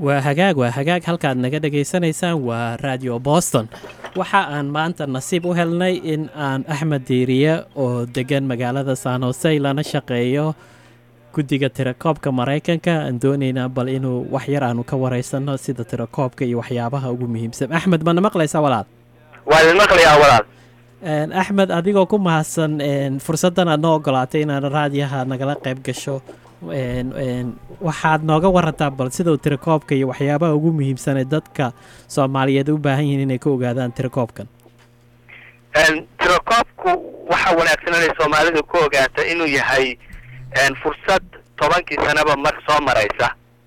waa hagaag waa hagaag halkaad naga dhagaysanaysaan waa radio boston waxa aan maanta nasiib u helnay in aan axmed diiriye oo degan magaalada san hose lana shaqeeyo guddiga tirakoobka maraykanka aan doonaynaa bal inuu wax yar aanu ka wareysano sida tirakoobka iyo waxyaabaha ugu muhiimsan axmed mana maqlaysaa walaal waa idin maqlayaa walaal axmed adigoo ku mahadsan fursaddan aad noo ogolaatay inaad raadiyaha nagala qayb gasho waxaad nooga warantaa bal sidau tirakoobka iyo waxyaabaha ugu muhiimsan ee dadka soomaaliyeed u baahan yihiin inay ka ogaadaan tirakoobkan tirakoobku waxaa wanaagsan inay soomaalidu ku ogaato inuu yahay fursad tobankii sanaba mar soo maraysa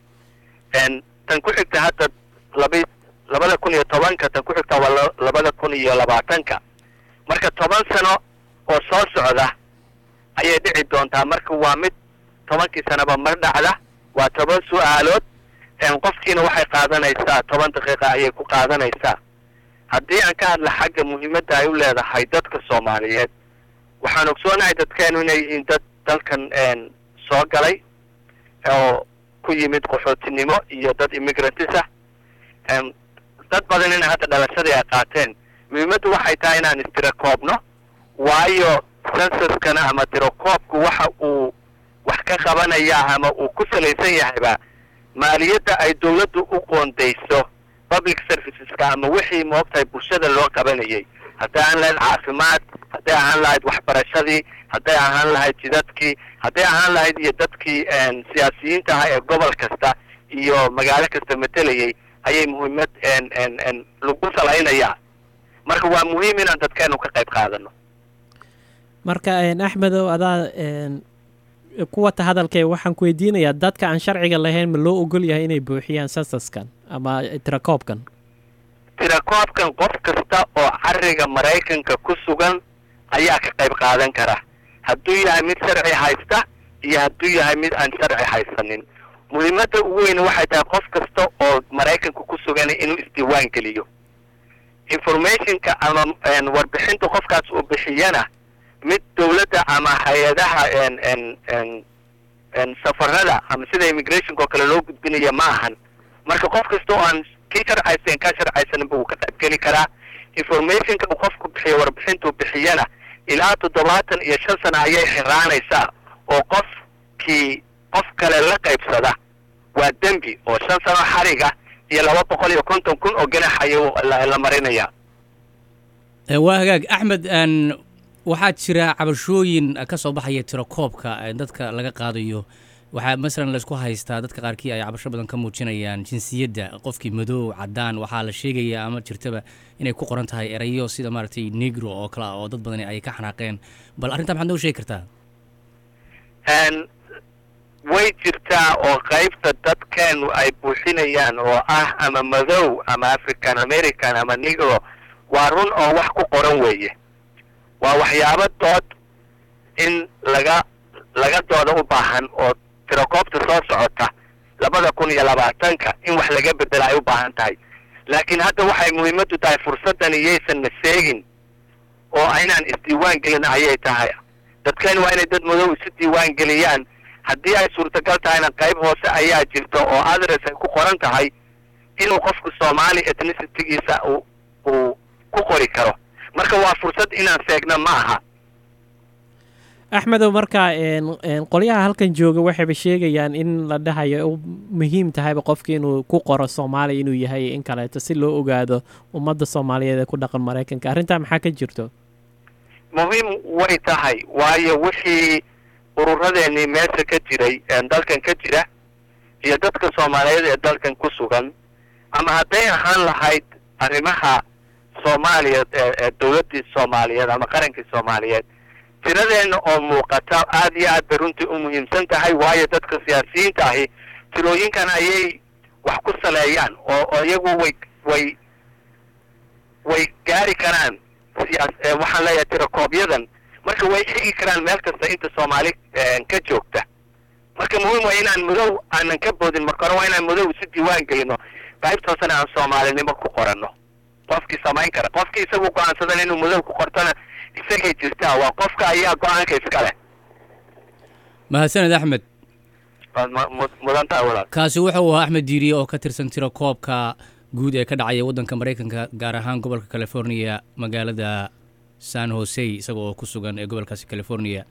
tan ku xigta hadda laba labada kun iyo tobanka tan ku xigta waa labada kun iyo labaatanka marka toban sano oo soo socda ayay dhici doontaa marka waa mid tobankii sanaba mar dhacda waa toban su-aalood qofkiina waxay qaadanaysaa toban daqiiqa ayay ku qaadanaysaa haddii aan ka hadla xagga muhiimadda ay u leedahay dadka soomaaliyeed waxaan ogsoonahay dadkeenu inay yihiin dad dalkan soo galay oo ku yimid qaxootinimo iyo dad immigrantisa dad badan ina hadda dhalashadii ay qaateen muhiimaddu waxay tahay inaan istirakoobno waayo sensuskana ama tirakoobku waxa uu wax ka qabanaya ama uu ku salaysan yahayba maaliyadda ay dawladdu u qoondayso public serviceska ama wixii moogtahay bulshada loo qabanayay hadday ahaan lahayd caafimaad hadday ahaan lahayd waxbarashadii hadday ahaan lahayd jidadkii hadday ahaan lahayd iyo dadkii siyaasiyiinta ahaa ee gobol kasta iyo magaalo kasta matelayay ayay muhiimad lagu salaynayaa marka waa muhiim inaan dadkeenu ka qayb qaadano marka axmedow adaa kuwata hadalkee waxaan ku weydiinayaa dadka aan sharciga lahayn ma loo ogol yahay inay buuxiyaan sasaskan ama tirakoobkan tirakoobkan qof kasta oo cariga maraykanka ku sugan ayaa ka qayb qaadan kara hadduu yahay mid sharci haysta iyo hadduu yahay mid aan sharci haysanin muhiimadda ugu weyne waxay tahay qof kasta oo maraykanka ku sugan inuu isdiiwaan geliyo informationka ama warbixinta qofkaas uu bixiyana mid dawladda ama hay-adaha safarada ama sida immigrationka oo kale loo gudbinaya ma ahan marka qof kasta oo aan kii sharcaysan kaa sharcaysaninba wuu ka qayb geli karaa informationka uu qofku bixiyo warbixintuu bixiyana ilaa toddobaatan iyo shan sana ayay xiraanaysaa oo qofkii qof kale la qaybsada waa dembi oo shan sano xariga iyo laba boqol iyo konton kun oo ganax ayuu la marinaya waa hagaag axmed waxaa jira cabashooyin ka soo baxaya tirakoobka dadka laga qaadayo waxaa masalan laysku haystaa dadka qaarkii ay cabasho badan ka muujinayaan jinsiyadda qofkii madow cadaan waxaa la sheegayaa ama jirtaba inay ku qoran tahay erayo sida maaragtay negro oo kale ah oo dad badan ay ka xanaaqeen bal arrintaa maxaad noo sheegi kartaa way jirtaa oo qaybta dadkeenu ay buuxinayaan oo ah ama madow ama african american ama negro waa run oo wax ku qoran weeye waa waxyaabo dood in laga laga dooda u baahan oo tirakoobta soo socota labada kun iyo labaatanka in wax laga bedela ay u baahan tahay laakiin hadda waxay muhiimaddu tahay fursaddan iyaysan na seegin oo inaan isdiiwaan gelin ayay tahay dadkeen waa inay dad madow isu diiwaan geliyaan haddii ay suurtagal tahayna qayb hoose ayaa jirta oo adres ay ku qoran tahay inuu qofku soomaali ethnicitigiisa uu uu ku qori karo marka waa fursad inaan seegna ma aha axmedow marka qolyaha halkan jooga waxayba sheegayaan in la dhahayo muhiim tahayba qofki inuu ku qoro soomaaliya inuu yahay in kaleeto si loo ogaado ummadda soomaaliyeed ee ku dhaqan maraykanka arrintaa maxaa ka jirto muhiim way tahay waayo wixii ururadeenii meesha ka jiray dalkan ka jira iyo dadka soomaaliyeed ee dalkan ku sugan ama hadday ahaan lahayd arrimaha soomaaliyeed ee dawladdii soomaaliyeed ama qarankii soomaaliyeed tiradeenna oo muuqata aad iyo aad bay runtii u muhiimsan tahay waayo dadka siyaasiyiinta ahi tirooyinkan ayay wax ku saleeyaan oo oo iyagu way way way gaari karaan siyaas waxaan leeyahay tirakooبyadan marka way xigi karaan meel kasta inta soomaali ka joogta marka muhiim waa inaan madow aanan ka boodin marka hore waa inaan madow isu diiwaan gelino qaybtoosana aan soomaalinimo ku qoranno qofkii samayn kara qofkii isagu go-aansadan inuu madow ku qortona isagay jirtaa waa qofka ayaa go-aanka iska leh mahadsaned axmed waad mu- mu- mudan tahay walaal kaasi wuxuu ahaa axmed diiriye oo ka tirsan tiro koobka guud ee ka dhacaya waddanka maraykanka gaar ahaan gobolka california magaalada san jose isaga oo ku sugan ee gobolkaasi california